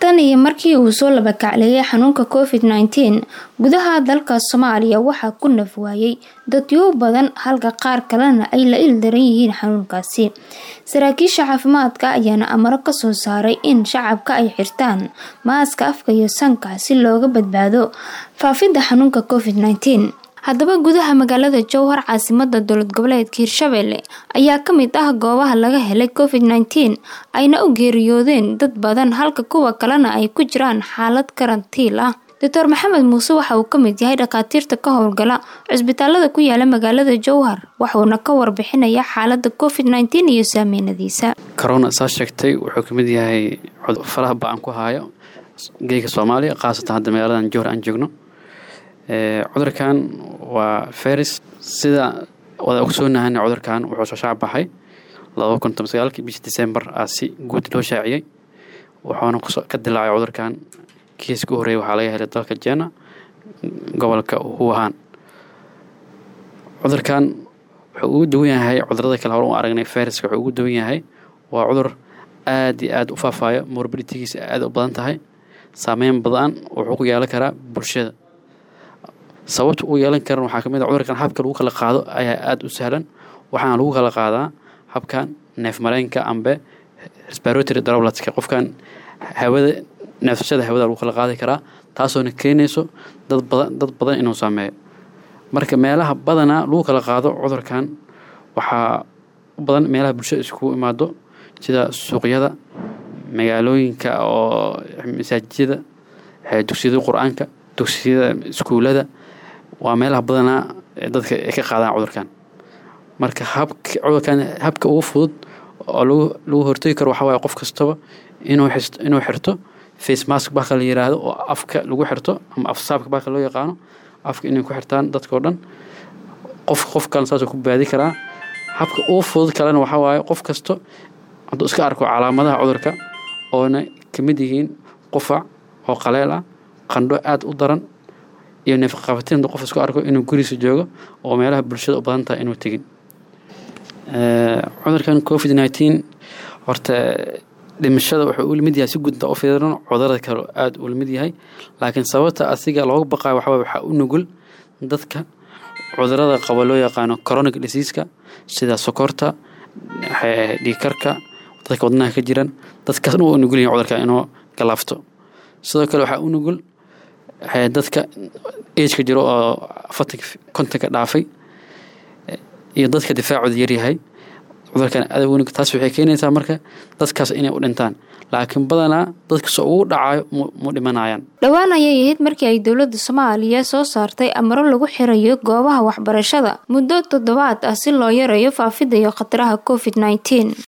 tan iyo markii uu soo labakacleeyay xanuunka covid nneteen gudaha dalka soomaaliya waxaa ku naf waayay dadyo badan halka qaar kalena ay la ildaran yihiin xanuunkaasi saraakiisha caafimaadka ayaana amaro kasoo saaray in shacabka ay xirtaan maaska afka iyo sanka si looga badbaado faafidda xanuunka covid nneteen haddaba gudaha magaalada jowhar caasimada dowlad goboleedka hirshabelle ayaa kamid ah goobaha laga helay covid nneteen ayna u geeriyoodeen dad badan halka kuwa kalena ay ku jiraan xaalad karantiil ah doctor maxamed muuse waxa uu kamid yahay dhakhaatiirta ka howlgala cusbitaalada ku yaala magaalada jowhar waxuuna ka warbixinaya xaalada covid nneteen iyo saameynadiisa corona saa sheegtay wuxuu kamid yahay faraha ba-an ku haayo geega soomaaliya khaasatan hadda magaaladan jowhar aan joogno cudurkan waa feris sida wada ogsoonahan cudurkan wuxuu soo shaac baxay laba kun toban sagaalkii bishii december aa si guud loo shaaciyey wuxuuna ka dilaacay cudurkan kiiska u horreeyay waxaa laga helay dalka jena gobolka wuhan cudurkan wuxuu ugu duwan yahay cudurada kale hore u aragnay feriska wuxuu ugu duwan yahay waa cudur aada iyo aada u faafaayo morbiditigiisa aada u badan tahay saameyn badan wuxuu ku yeelan karaa bulshada sababta uu yeelan karan waxaa kamid a cudurkan habka lagu kala qaado ayaa aada u sahlan waxaana lagu kala qaadaa habkan neef mareenka ambe respiratory droblatska qofkan hawada neefsashada hawada lagu kala qaadi karaa taasoona keenayso dad badan dad badan inuu saameeyo marka meelaha badanaa lagu kala qaado cudurkan waxaa u badan meelaha bulshada iskugu imaado sida suuqyada magaalooyinka oo masaajijyada dugsiyada qur-aanka dugsiyada iskuulada waa meelaha badanaa dadka ay ka qaadaan cudurkan marka habka cudurkan habka ugu fudud oo lagu lagu hortegi karo waxaa waaye qof kastaba inuu inuu xirto face mask baka la yiraahdo oo afka lagu xirto ama afsaabka baka loo yaqaano afka inay ku xirtaan dadkao dhan qof qof kalena saasuu ku baadi karaa habka ugu fudud kalena waxaa waaye qof kasto hadduu iska arko calaamadaha cudurka oona kamid yihiin qufac oo qaleel ah qandho aada u daran iyo neefqabatin qof isku arko inuu guriisa joogo oo meelaha bulshada u badan tahay inuu tegin cudurkan covid nneteen horta dhimashada wuxuu u lamid yahay si gudda u fiiran cudurada kale aada u lamid yahay laakiin sababta asiga looga baqayo waxaa waxaa u nugul dadka cudurada qaba loo yaqaano coronic diseaska sida sokorta dhiikarka dadka wadnaha ka jiran dadkaas dhan waa u nugul yahin cudurka inuu galaafto sidoo kale waxaa u nugul dadka ageka jiro oo afartanka kontonka dhaafay iyo dadka difaacooda yaryahay cudurkan adag taas waxay keenaysaa marka dadkaas inay u dhintaan laakiin badanaa dadkasoo ugu dhacayo mu dhimanayaan dhowaan ayay ahayd markii ay dowladda soomaaliya soo saartay amaro lagu xirayo goobaha waxbarashada muddo toddobaad ah si loo yareeyo faafidda iyo khataraha covid nneteen